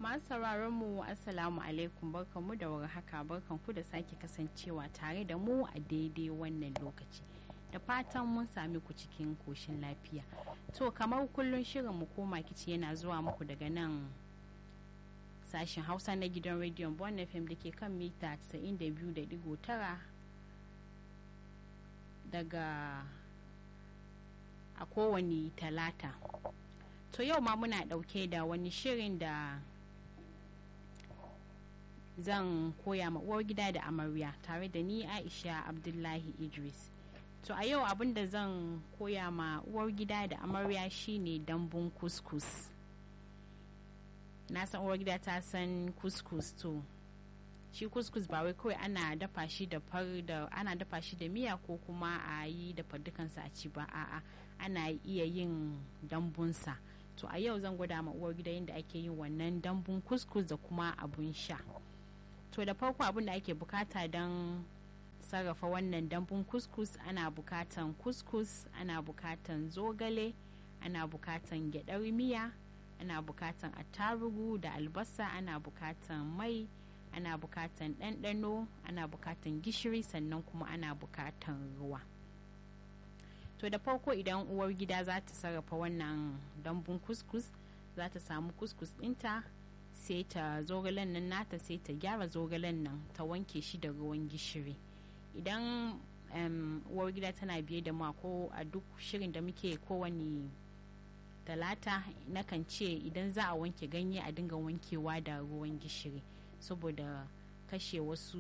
masu sauraron mu assalamu alaikum barkanmu da warhaka barkanku da sake kasancewa tare da mu a daidai wannan lokaci da fatan mun sami ku cikin koshin lafiya to kamar kullun shirin mu koma kici yana zuwa muku daga nan sashen hausa na gidan rediyon bon fm da ke kan mita 92.9 daga a kowane talata to yau ma muna dauke da wani shirin da zan koya ma uwar gida da amarya tare da ni aisha abdullahi idris to a yau abin da zan koya ma uwar gida da amarya shine dambun kuskus na san uwar gida ta san kuskus to shi kuskus ba wai kawai ana dafa shi da far da ana dafa shi da miya ko kuma a yi da dukansa a ci ba a'a ana iya yin dambunsa to a yau zan gwada ma uwar gida yadda ake yin wannan dambun kuskus da kuma abun sha to da farko abin da ake bukata don sarrafa wannan dambun kuskus ana bukatan kuskus ana bukatan zogale ana bukatan gyadar miya ana bukatan attarugu da albasa ana bukatan mai ana bukatan ɗanɗano ana bukatan gishiri sannan kuma ana bukatan ruwa to da farko idan uwar gida za ta sarrafa wannan dambun kuskus za ta samu kuskus ɗinta sai ta zogalen nan nata sai ta gyara zogalen nan ta wanke shi da ruwan gishiri idan uwar gida tana biye da ma ko a duk shirin da muke kowane talata nakan ce idan za a wanke ganye a dinga wankewa da ruwan gishiri saboda kashe wasu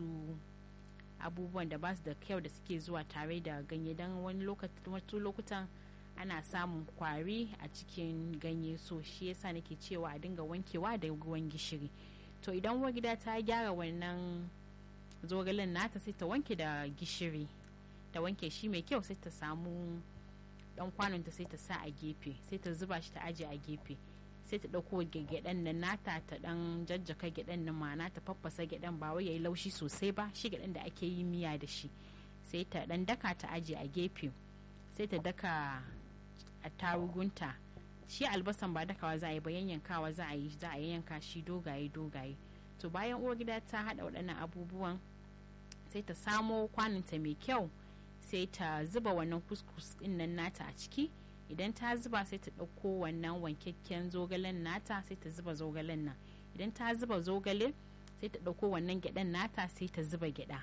abubuwan da ba su da kyau da suke zuwa tare da ganye don wani lokutan ana samun kwari a cikin ganye so shi yasa nake cewa a dinga wankewa da ruwan gishiri to idan uwar gida ta gyara wannan zogalen nata sai ta wanke da gishiri ta wanke shi mai kyau sai ta samu dan kwanonta sai ta sa a gefe sai ta zuba shi ta aje a gefe sai ta ɗauko gyaɗan nan nata ta ɗan jajjaka gyaɗan nan ma'ana ta faffasa gyaɗan ba wai yayi laushi sosai ba shi gyaɗan da ake yi miya da shi sai ta ɗan daka ta aje a gefe sai ta daka a tarugunta shi albasan ba dakawa za a yi ba yanyankawa za a yi za a yanka shi dogaye dogaye to bayan uwar gida ta haɗa waɗannan abubuwan sai ta samo kwaninta mai kyau sai ta zuba wannan kuskus ɗin nan nata a ciki idan ta zuba sai ta ɗauko wannan wankakken zogalen nata sai ta zuba zogalen nan idan ta zuba zogale sai ta ɗauko wannan gyaɗan nata sai ta zuba gyaɗa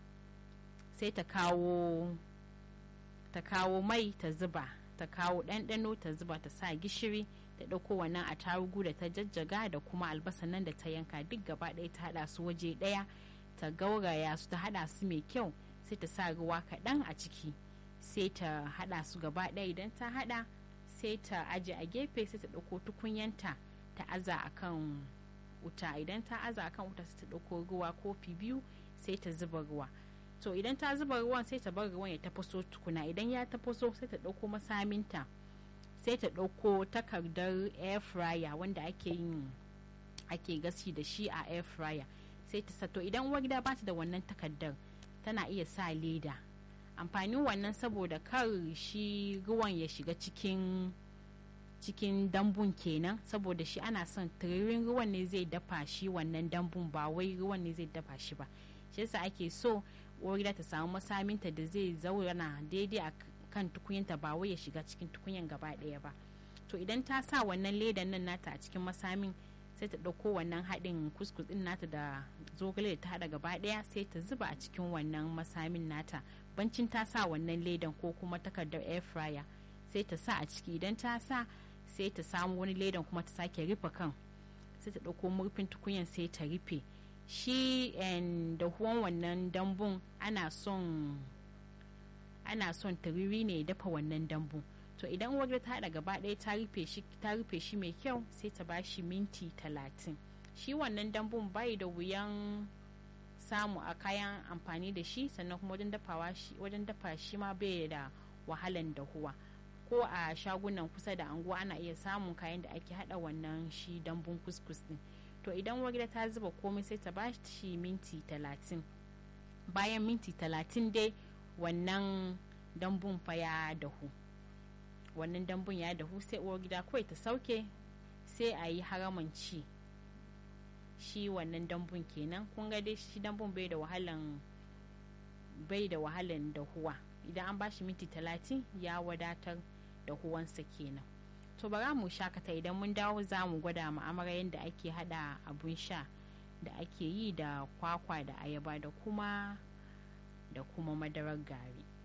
sai ta kawo ta kawo mai ta zuba ta kawo ɗanɗano ta zuba ta sa gishiri ta ɗauko wannan a tarugu da ta jajjaga da kuma albasa nan da ta yanka duk gaba ɗaya ta haɗa su waje ɗaya ta gauraya su ta haɗa su mai kyau sai ta sa ruwa kaɗan a ciki sai ta hada su gaba ɗaya idan ta hada sai ta aje a gefe sai ta ɗauko tukunyanta ta aza a kan wuta idan ta aza a kan wuta sai ta ɗauko ruwa kofi biyu sai ta zuba ruwa to idan ta zuba ruwan sai ta bar ruwan ya tafaso tukuna idan ya tafaso sai ta ɗauko masaminta sai ta ɗauko takardar air fryer wanda ake yin ake gasi da shi a air fryer sai ta sato idan uwar gida ba ta da wannan takardar tana iya sa leda amfanin wannan saboda kar shi ruwan ya shiga cikin cikin dambun kenan saboda shi ana son tiririn ruwan ne zai dafa shi wannan dambun ba wai ruwan ne zai dafa shi ba shi yasa ake so gida ta samu masaminta da zai zauna daidai a kan tukunyanta ba wai ya shiga cikin tukunyan gaba ɗaya ba to idan ta sa wannan ledan nan nata a cikin masamin sai ta ɗauko wannan haɗin kuskus ɗin nata da zogale da ta haɗa gaba ɗaya sai ta zuba a cikin wannan masamin nata bancin ta sa wannan ledan ko kuma takardar air fryer sai ta sa a ciki idan ta sa sai ta samu wani ledan kuma ta sake rufe kan sai ta ɗauko murfin tukunyan sai ta rufe shi da huwan wannan dambun ana son ana son tariri ne dafa wannan dambun to idan wajen ta haɗa gaba ɗaya ta rufe shi ta rufe shi mai kyau sai ta ba shi minti talatin shi wannan dambun bai da wuyan samu a kayan amfani da shi sannan kuma wajen dafawa shi wajen dafa shi ma bai da wahalan dahuwa ko a shagunan kusa da anguwa ana iya samun kayan da ake hada wannan shi dambun kuskus din to idan wagida ta zuba komai sai ta ba shi minti talatin bayan minti talatin dai wannan dambun fa ya dahu wannan dambun ya dahu sai uwar gida kawai ta sauke sai a yi haraman ci shi wannan dambun kenan kun ga dai shi dambun bai da wahalan bai da wahalan da huwa idan an bashi minti talatin ya wadatar da huwansa kenan to bara mu shakata idan mun dawo za mu gwada mu amara yadda ake hada abun sha da ake yi da kwakwa da ayaba da kuma da kuma madarar gari